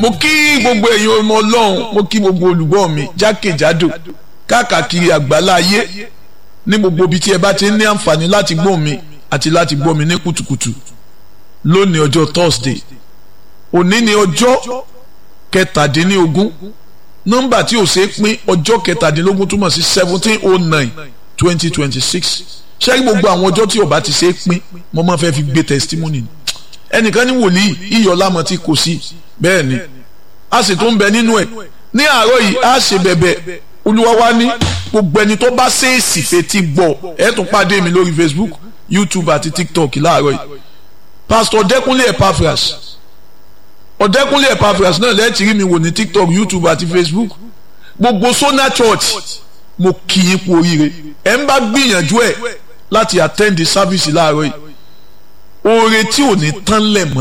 mo kí gbogbo ẹ̀yin ọmọ ọlọ́run mo kí gbogbo olùgbọ́ mi jákèjádò káàkiri àgbálá ayé ní gbogbo ibi tí ẹ bá ti ní àǹfààní láti gbọ́ mi àti láti gbọ́ mi ní kùtùkùtù lónìí ọjọ́ Thursday òní ni ọjọ́ kẹtàdínlógún nọ́mbà tí ò ṣeé pín ọjọ́ kẹtàdínlógún túmọ̀ sí seventeen oh nine twenty twenty six ṣé gbogbo àwọn ọjọ́ tí ó bá ti ṣeé pín mo máa fẹ́ fi gbé testimony ẹnìkan ní wòlíì iyọ̀lámọ̀ tí kò sí bẹ́ẹ̀ ni a sì tún bẹ nínú ẹ̀ ní àárọ̀ yìí a ṣe bẹ̀bẹ̀ olúwa wa ní gbogbo ẹni tó bá ṣèèsì fetí gbọ́ ẹ tún pàdé mi lórí Facebook YouTube àti TikTok láàárọ̀ yìí Pastor Ọ̀dẹ́kúnlé Epaphras Ọ̀dẹ́kúnlé Epaphras náà lẹ́ẹ̀tì rí mi wò ní TikTok YouTube àti Facebook gbogbo Sona Church mo kì í kú oríire ẹ ń bá gbìyànjú ẹ láti attend the service láàárọ̀ yìí oore tí ò ní tán lẹ̀ mọ́